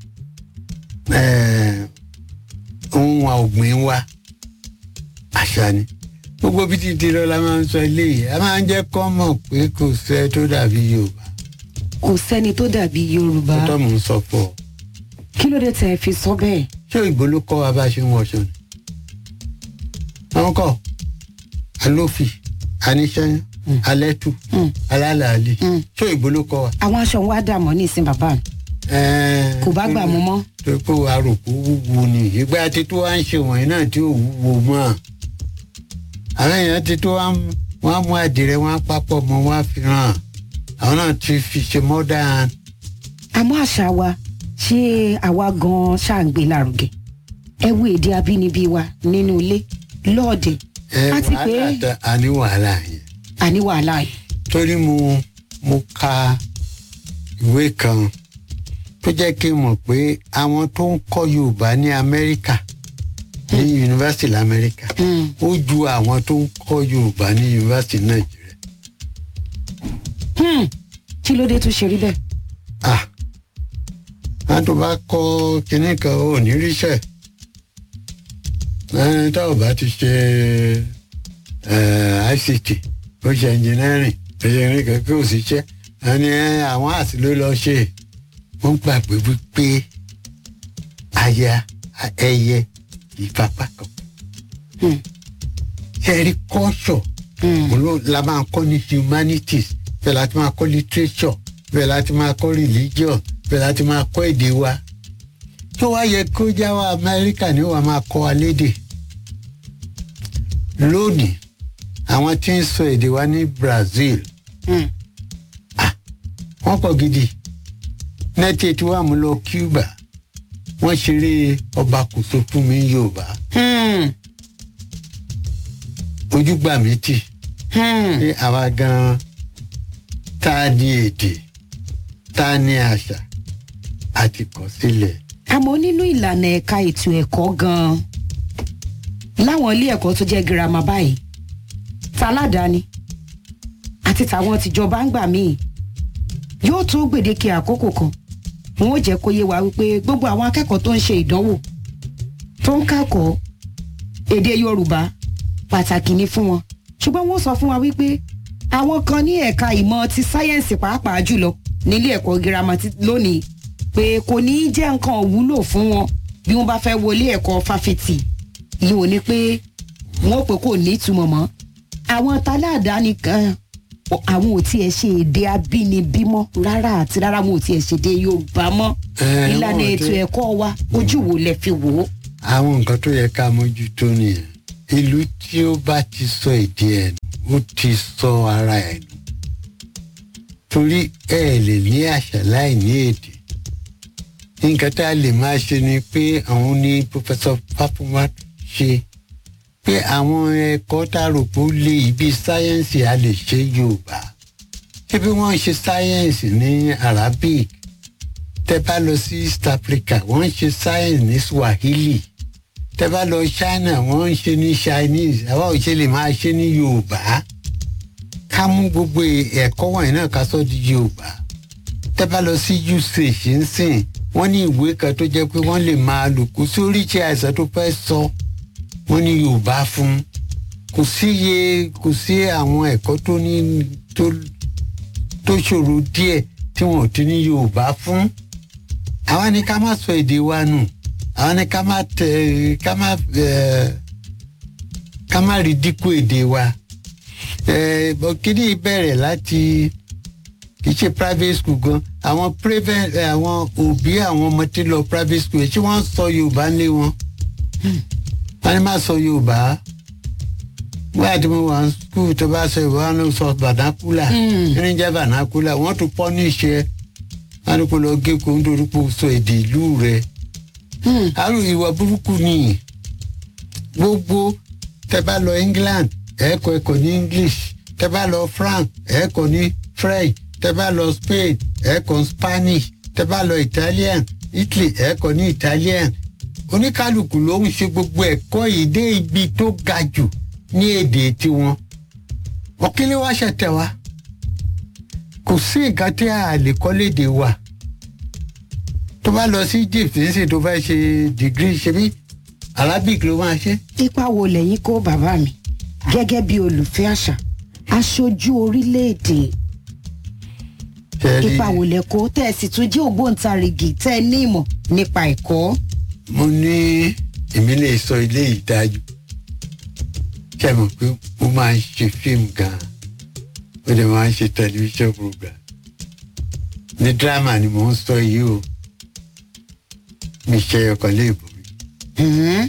eh, ohun ọ̀gbìn wa àṣà ni gbogbo bí ti di lọ la máa ń sọ eléyìí a máa ń jẹ́ kọ́ mọ̀ pé kò sẹ́ tó dàbí yorùbá kò sẹ́ni tó dàbí yorùbá tó tọ́ mò ń sọ pọ̀ kí ló dé tẹ́ ẹ fi sọ bẹ́ẹ̀. ṣé òyìnbó ló kọ́ wa bá ṣe ń wọṣọ ni àwọn kọ́ alófì aníṣẹ́yún alẹ́tù Hmm. alálàálì Hmm. ṣé òyìnbó ló kọ́ wa. àwọn aṣọ wa dà mọ́ nísìn bàbá mi Ẹ̀ẹ́, kò bá gbà mú mọ́. tó pé aròkó wúwo ni ìgbà tí tó wá ń ṣe wọ̀nyí náà tí ò wúwo mọ́ àwọn èèyàn ti tó wá ń- wọ́n á mú àdìrẹ wọ́n á papọ̀ mọ́ wọ́n á fi hàn àwọn náà ti fi ṣe modern àmọ́ àṣà wa ṣé àwa gan-an ṣàǹgbé lárugẹ ẹ wo èdè abínibí wa nínú ilé lọ́ọ̀dẹ̀ ẹ àti pé wàhálà tẹ àní wàhálà yẹn àní wàhálà yìí. torí mo mo ka ìwé kan tó jẹ́ kí n mọ̀ pé àwọn tó ń kọ́ yorùbá ní amẹ́ríkà ní yunifásitì lamẹ́ríkà Hmm. ó ju àwọn tó ń kọ́ yorùbá ní yunifásitì nàìjíríà. Hmm. kí ló dé tó ṣe rí bẹ́ẹ̀. ah wọn tó bá kọ́ kinní kan ò ní ríṣẹ́ ẹni tá ò bá ti ṣe eh, ict ó ṣe engineering engineering kan kí ò sí ṣe ẹni eh, àwọn àti ló lọ ṣe wọ́n gbàgbé wípé aya ẹyẹ ìfapá kan Hmm. ṣẹ́ẹ́rì kọ́ṣọ̀ Hmm. òun ló la máa kọ́ ní humanities bẹ́ẹ̀ láti máa kọ́ literature bẹ́ẹ̀ láti máa kọ́ religion bẹ́ẹ̀ láti máa kọ́ èdè wa tó wá yẹ kó já wa amẹ́ríkà ni wàá máa kọ́ wa lédè lónìí àwọn tí ń sọ èdè wa ní brazil Hmm. wọ́n pọ̀ gidi nẹ́tì tí wàá mú lọ cuba wọ́n ṣeré ọba kòso fún mi yorùbá Hmm. ojúgbà mi tì. Hmm. ní àwa gan tá a ní èdè tá a ní àṣà àti kọ sílẹ̀. àmọ́ nínú ìlànà ẹ̀ka ètò ẹ̀kọ́ gan-an láwọn ilé ẹ̀kọ́ tó jẹ́ girama báyìí taládàáni àti tàwọn tìjọba ń gbà míì yóò tó gbèdéke àkókò kan wọn ò jẹ́ kó yé wa wípé gbogbo àwọn akẹ́kọ̀ọ́ tó ń ṣe ìdánwò tó ń kẹ́kọ̀ọ́ èdè yorùbá pàtàkì ni fún wọn ṣùgbọ́n wọ́n sọ fún wa wípé àwọn kan ní ẹ̀ka ìmọ̀ ti sáyẹ́ǹsì pàápàá jùlọ nílé ẹ̀kọ́ girama ti- lónìí pé kò ní í jẹ́ nǹkan òwúlò fún wọn bí wọ́n bá fẹ́ wọlé ẹ̀kọ́ fáfitì yìí ò ní pé wọ́n ò pé kò ní ìtumọ̀ mọ́ àwọn taládàáni kan o- àwọn ò tiẹ̀ ṣe èdè abínibí mọ́ rárá àti rárá wọn ò tiẹ̀ ṣèdè yorùbá mọ́ Eh, ìlànà wọ́n ètò ti- ẹ̀kọ́ wa ojú wo lẹ fi wò ó. àwọn nǹkan tó yẹ ká mójútó nìyẹn ìlú tí ó bá ti sọ èdè ẹ̀ nù ó ti sọ ara ẹ̀ nù torí ẹ lè ní àṣà láì ní èdè nǹkan tá a lè máa ṣe ni pé àwọn ní pọfẹsọ Fáfúnwá ṣe pé àwọn ẹ̀kọ́ tá a rò pé ó lé ibi sáyẹ́ǹsì a lè ṣe Yorùbá ṣé bí wọ́n ń ṣe sáyẹ́ǹsì ní Arabic tẹ bá lọ sí East Africa wọ́n ń ṣe science ní Swahili tẹ bá lọ China wọ́n ń ṣe ní Chinese àwa ò ṣe lè máa ṣe ní Yorùbá ká mú gbogbo ẹ̀kọ́ wọ̀nyí náà ká sọ di Yorùbá tẹ bá lọ sí usage ń sìn wọ́n ní ìwé kan tó jẹ́ pé wọ́n lè máa lò kó sí oríṣi àìsàn tó fẹ́ sọ wọ́n ní Yorùbá fún kò sí iye kò sí àwọn ẹ̀kọ́ tó ní tó tó ṣòro díẹ̀ tí wọn ò ti ní Yorùbá fún àwa ni ká má sọ èdè wa nù àwa ni ká má tẹ ká má ẹ ká má rí dínkù èdè wa ẹ kíní bẹ̀rẹ̀ láti kì í ṣe private school gan àwọn private ẹ, àwọn òbí àwọn ọmọ tí lọ private school ṣé wọ́n sọ Yorùbá ní wọn wọ́n ní má sọ Yorùbá wọ́n àti mo wà ní school tó bá sọ Yorùbá wọn ló sọ vernacular Mm. kí ni jẹ́ vernacular wọ́n tún pọ́ ní ìṣe wọn ní kó lọ gé kó ń dorí kó sọ èdè ìlú rẹ̀ Hmm. àrùn ìwà burúkú ni gbogbo tẹ bá lọ England ẹ̀ẹ́kọ́ ẹ̀kọ́ ní English tẹ bá lọ France ẹ̀ẹ́kọ́ ní French tẹ bá lọ Spain ẹ̀ẹ́kọ́ Spanish tẹ bá lọ Italian Italy ẹ̀ẹ́kọ́ ní Italian oníkálukú ló ń ṣe gbogbo ẹ̀kọ́ yìí dé ibi tó ga jù ní èdè tiwọn ọ̀kílẹ̀ wá ṣẹ̀tẹ̀ wá kò sí nǹkan tí a lè kọ́ léde wa tó bá lọ sí Egypt nísìnyí tó fẹ́ ṣe dìgírì ṣe bí Arabic ló máa ṣe. ipa wo lẹ́yìn kó bàbá mi gẹ́gẹ́ bí olùfẹ́ àṣà aṣojú orílẹ̀-èdè Ṣé rí- ipa wo lẹ kó tẹ́ ẹ sì tún jẹ́ ògbóǹtarìgì tẹ́ ẹ ní ìmọ̀ nípa ẹ̀kọ́. mo ní èmi lè sọ ilé ìdájú ṣe mọ̀ pé mo máa ń ṣe fíìmù gan-an mo dẹ̀ máa ń ṣe tẹlifíṣàn program ní dírámà ni mò ń sọ yìí o mi ṣe ọkàn léèbù rí Hmm.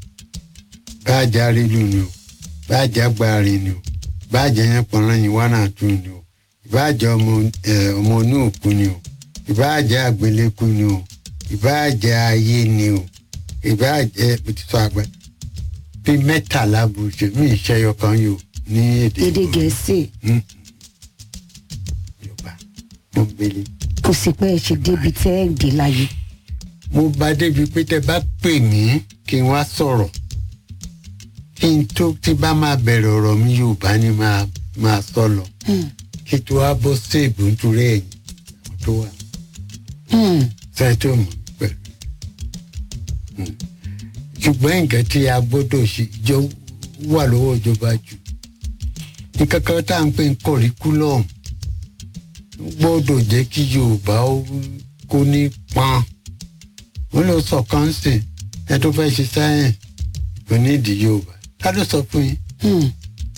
báàjà rédíò ni o báàjà gbáàrin ni o báàjà yẹn pọnrán yìí wánà tún ni o ìbáàjà ọmọ ẹ, ọmọ inú òkú ni o ìbáàjà àgbélékú ni o ìbáàjà ayé ni o ìbáàjà òtítọ́ àgbà bí mẹ́tàlá bùṣe mí ìṣẹ́yọ kan yìí o ní èdè èdè gẹ̀ẹ́sì Mm. Yorùbá mo ń gbélé. kò sí pé ẹ ṣe débi tẹ́ ẹ dé láyé. mo bá débi pé tẹ bá pè mí kí n wá sọ̀rọ̀ kí n tó tí bá máa bẹ̀rẹ̀ ọ̀rọ̀ mi Yorùbá ni máa máa sọ lọ Hmm. kí tó wá bọ́ séèbù nítorí ẹ̀yìn àwọn tó wà Hmm. fẹ́ tó mọ̀ mí pẹ̀lú. Hmm. ṣùgbọ́n nǹkan tí a gbọ́dọ̀ ṣe jọ wà lọ́wọ́ ìjọba jù nǹkan kan tá à ń pè ní curriculum gbọ́dọ̀ jẹ́ kí Yorùbá ó kó ní pọ́n wọ́n lọ sọ kọ́ńsì ẹ tó fẹ́ ṣe sáyẹ̀nsì kò ní ìdí Yorùbá ká ló sọ fún yín Hmm.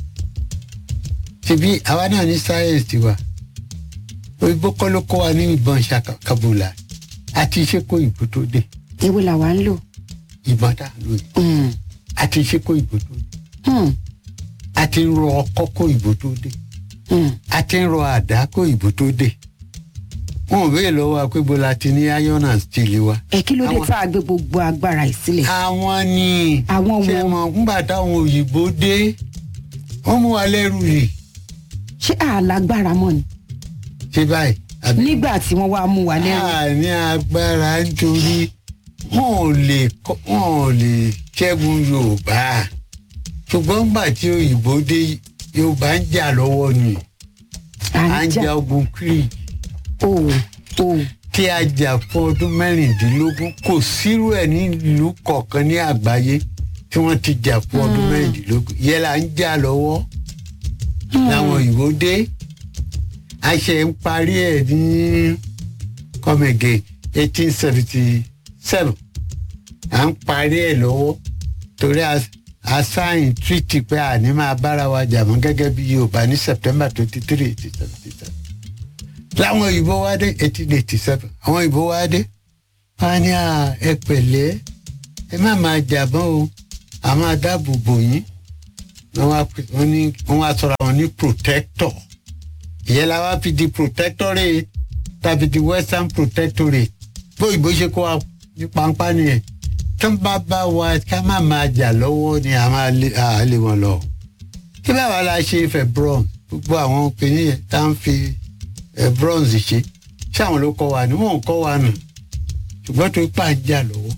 ṣebí àwa náà ní sáyẹ̀nsì tiwa òyìnbó kọ́ ló kọ́ wa ní ìbọn ṣàkàbùlà àti ìṣekò ìbò tó dé èwo làwa ń lò. ìbọn tá a lò yìí Hmm. àti ìṣekò ìbò tó dé Hmm. àti ń rọ ọkọ́ kó ìbò tó dé Hmm. àti ń rọ àdá kó ìbò tó dé wọn ò béèrè lọ́wọ́ wa pé bó la ti ní iron and steel wa. ẹ kí ló dé Àwọn- tá a gbé gbogbo agbára yìí sílẹ̀. àwọn ni Àwọn ṣe wo? mọ̀ ńgbà táwọn òyìnbó dé wọ́n mú wa lẹ́rù rì ṣé àlágbára mọ́ ni ṣe báyìí. àbí? nígbà tí wọ́n wá mú wa lẹ́rù. a ní agbára nítorí wọn ò lè kọ- wọn ò lè ṣẹ́gun yorùbá ṣùgbọ́n nígbà tí òyìnbó dé yorùbá ń jà lọ́wọ́ ni à ń jà ogun creek o o tí a jà fún ọdún mẹ́rìndínlógún kò sírú ẹ̀ ní ìlú kọ̀ọ̀kan ní àgbáyé tí wọ́n ti jà fún ọdún mẹ́rìndínlógún yẹn là ń jà lọ́wọ́ làwọn òyìnbó dé a ṣe ń parí ẹ̀ ní kọ́mẹ̀gẹ̀ eighteen seventy seven à ń parí ẹ̀ lọ́wọ́ torí a a sáyìn treaty pé àní máa bára wa jà mọ́ gẹ́gẹ́ bí yorùbá ní september twenty three eighteen seventy seven láwọn òyìnbó wá dé eighteen eighty seven àwọn òyìnbó wá dé wọn á ní à ẹ pẹ̀lẹ́ ẹ má máa jàbọ́n o a máa dáàbò bò yín wọn wá pè- wọn ní wọn wá sọra wọn ní protector ìyẹn la wá fi di protectorate tàbí di western protectorate bóyìnbó ṣe kó wa ní pàǹpá nìyẹn tó ń bá bá wa ká má máa jà lọ́wọ́ ni a máa lé a lé wọn lọ. kí báwa la ṣe fẹ́ bronze gbogbo àwọn obìnrin yẹn tá ń fi eh, bronze ṣe ṣé àwọn ló kọ́ wa ni wọ́n ò kọ́ wa nù ṣùgbọ́n tó pà ń jà lọ́wọ́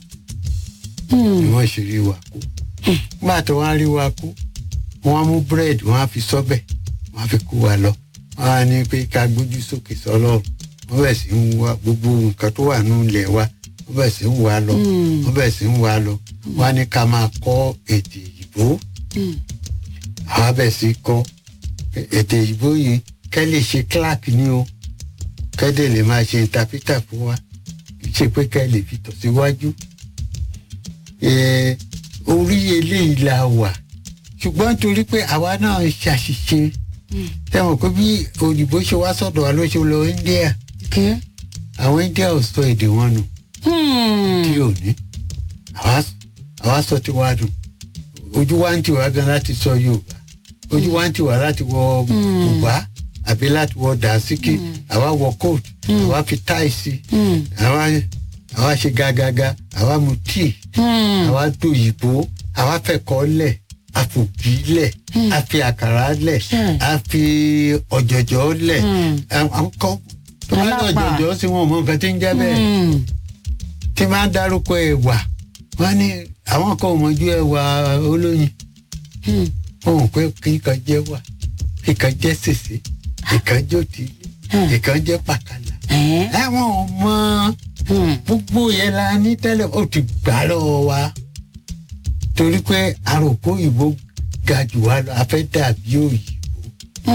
ni wọ́n ṣe rí wa kú. nígbà tó wọ́n á rí wa kú wọ́n á mú búrẹ́dì wọ́n á fi sọ́bẹ̀ wọ́n á fi kú wa lọ wọ́n á ní pé ká gbójú sókè sọ́lọ́run wọ́n bẹ̀ sí ń wá gbogbo nǹkan tó wà nínú ilẹ̀ wa wọ́n bẹ̀ sí ń wá lọ wọ́n bẹ̀ sí ń wá lọ wọ́n á ní ká máa kọ́ èdè ìbò àwa bẹ̀ sí kọ́ èdè ìbò yìí kẹ́ lè ṣe clark ní o kẹ́ dẹ̀ lè máa ṣe interpreter fún wa kì í ṣe pé kẹ́ lè fi tọ̀ síwájú Eh, orí eléyìí la wà ṣùgbọ́n torí pé àwa náà ṣàṣìṣe tẹ́wọ̀n pé bí òyìnbó ṣe wá sọ̀dọ̀ wa ló ṣe lọ India kẹ́ àwọn India ò sọ èdè wọn nù tí ò ní àwa àwa sọ ti wá nù ojú wa ń tì wá gan láti sọ Yorùbá ojú wa ń tì wá láti wọ bùbá àbí láti wọ dànsíkì àwa wọ coat àwa fi táì sí àwa àwa ṣe gàgàgà àwa mu tíì àwa dòyìnbó àwa fẹ̀kọ́ lẹ̀ àfòbí lẹ̀ a fi àkàrà lẹ̀ Hmm. a fi ọ̀jọ̀jọ̀ lẹ̀ àwọn kan tó bá ní Alápà. ọ̀jọ̀jọ̀ sí wọn ò mọ nǹkan tí ń jẹ́ bẹ́ẹ̀ tí máa ń dárúkọ ẹ̀wà wọ́n ní àwọn kan ò mọ̀jú ẹ̀wà olóyin wọn ò pé kíkan jẹ́ wà kíkan jẹ́ sèse kíkan jẹ́ òtílé kíkan jẹ́ pàkàlà ẹ̀wọ̀n ò mọ gbogbo yẹn la ní tẹ́lẹ̀ ó ti gbà lọ́wọ́ wa torí pé àròkó òyìnbó ga jù wá lọ a fẹ́ dàbí òyìnbó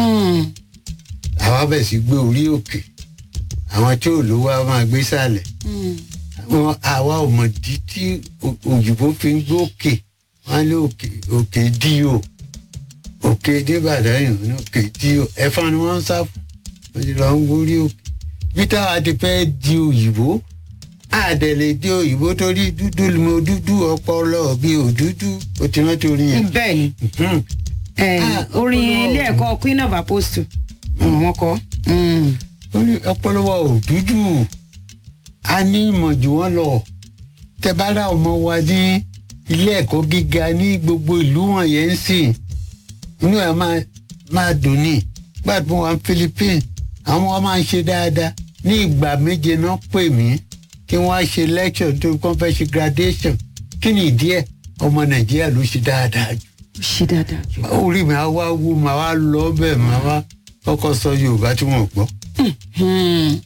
àwa bẹ̀ sí gbé orí òkè àwọn tí ò lówó á máa gbé sàlẹ̀ àwọn àwa ò mọ̀ dí tí o- òyìnbó fi ń gbé òkè wọn lé òkè òkè díò òkè débàdàn yìí ní òkè díò ẹ̀fọn ni wọ́n ń sá fún wọ́n ti lọ ń gbórí òkè bí táwa ti fẹ́ di òyìnbó àdẹ̀lẹ̀ di òyìnbó torí dúdú mo dúdú ọpọlọ bí òdúdú ó ti rántí orin yẹn. bẹ́ẹ̀ ni Mhm. eh, Ah, orin ọpọlọ ilé ẹ̀kọ́ queen of apostle wọn kọ́ ó ní ọpọlọ wa ò dúdú a ní ìmọ̀ jù wọ́n lọ tẹ bá rà ọmọ wa ní ilé ẹ̀kọ́ gíga ní gbogbo ìlú wọ̀nyẹn ń sìn inú ẹ̀ máa máa dùn ní gbàdúrà wa Philippines àwọn ọmọ máa ń ṣe dáadáa ní ìgbà méje náà pè mí kí wọ́n á ṣe lecture tó kọ́ fẹ́ ṣe graduation kí ni ìdí ẹ̀ ọmọ Nàìjíríà ló ṣe dáadáa jù ó ṣe dáadáa jù. orí mi á wá wú màá wá lọ bẹ́ẹ̀ màá wá kọ́kọ́ sọ Yorùbá tí wọ́n gbọ́. Hmm.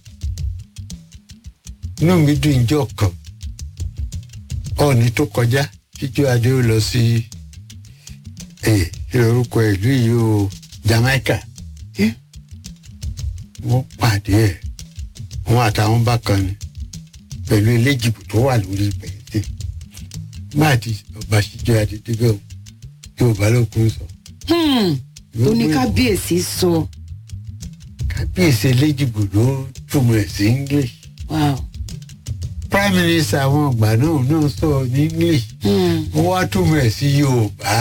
inú mi dùn ìjọ kan ọ̀ọ́ni tó kọjá jíjọ́ adé ó lọ sí ẹ̀ kí lorúkọ ìlú yìí o Jamaica Eh? wọ́n pàdé ẹ̀ wọ́n àtàwọn bákan ni pẹ̀lú eléjìbò tó wà lórí bẹ̀rẹ̀ máa ti ọba jíjọ́ adé débẹ̀ o Yorùbá ló kún sọ. Hmm. ó ní kábíyèsí sọ kábíyèsí eléjìbò ló túmọ̀ ẹ̀ sí English wow. prime minister àwọn ọgbà náà náà sọ ní English Hmm. wọ́n wá túmọ̀ ẹ̀ sí Yorùbá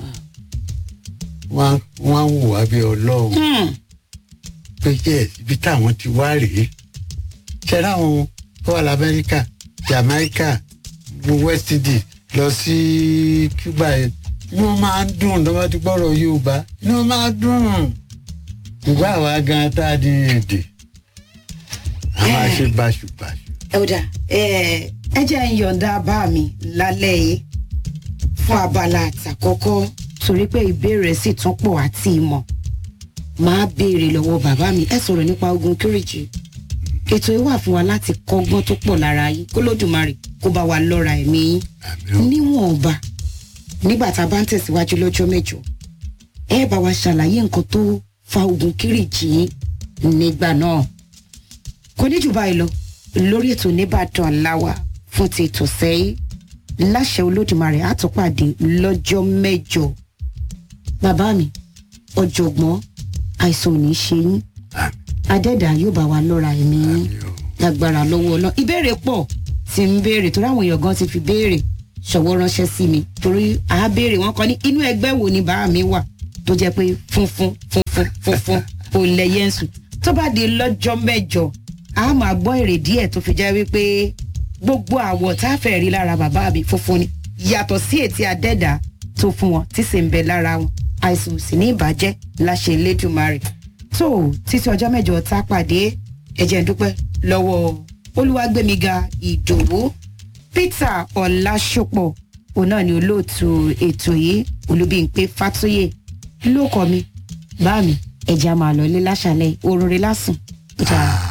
wọ́n wọ́n wò wá bí ọlọ́run Hmm. pé yes ibi táwọn ti wá rèé ṣẹlẹ àwọn tó wà lamẹ́ríkà Jamaica West Indies lọ sí Cuba yẹn inú wọn máa ń dùn tó bá ti gbọ́rọ̀ Yorùbá inú wọn máa ń dùn ìgbà àwa gan tá a di èdè àwọn àṣẹ báṣubàṣu. ẹ̀wọ̀dà ẹ jẹ́ ń yọ̀ǹda bá mi lálẹ́ yìí fún abala àtàkọ́kọ́ torí pé ìbéèrè sì tún pọ̀ àti ìmọ̀ máa béèrè lọ́wọ́ bàbá mi ẹ sọ̀rọ̀ nípa ogun kíríjì ètò yìí wà fún wa láti kọ́gbọ́n tó pọ̀ lára yín kó lódùmarè kó bá wa lọ́ra ẹ̀mí yín àmì níwọ̀nba nígbà tá a bá ń tẹ̀síwájú lọ́jọ́ mẹ́jọ ẹ bá wa ṣàlàyé nǹkan tó fa ogun kíríjì yín nígbà náà kò ní jù báyìí lọ lórí ètò nìbàdàn aláwà fún ti ètò sẹ́yìn láṣẹ olódùmarè àtúpàdé lọ́jọ́ mẹ́jọ bàbá mi ọ̀jọ̀gbọ́n àìsàn ò ní ṣe yín àmì adẹ́dà yóò bá wa lọ́ra ẹ̀mí yín àmì o. lágbára lọ́wọ́ ọlọ́ ìbéèrè pọ̀ ti ń béèrè torí àwọn èèyàn gan ti fi béèrè ṣọwọ́ ránṣẹ́ sí mi torí a béèrè wọn kọ́ ní inú ẹgbẹ́ wo ni bàá mi wà tó jẹ́ pé funfun funfun funfun ò lẹ́yẹ̀ ń sùn tó bá di lọ́jọ́ mẹ́jọ a máa gbọ́ èrè díẹ̀ tó fi jẹ́ wípé gbogbo àwọ̀ tá a fẹ́ rí lára bàbá mi funfun ni yàtọ̀ sí ètí adẹ́dà tó fún wọn tí sì ń bẹ lára wọn àìsàn ò sì ní ìbàjẹ́ láṣẹ Elédùmarè tó títí ọjọ́ mẹ́jọ tá a pàdé ẹ̀jẹ̀ ń dúpẹ́ lọ́wọ́ olúwàgbẹ̀míga ìdòwú peter ọ̀làṣọpọ̀ òun náà ni olóòtú ètò yìí olúbíńpé fàtúyè ló kọ mi bá mi ẹ̀jẹ̀ a máa lọ ilé láṣàlẹ̀ orun rẹ̀ lásùn.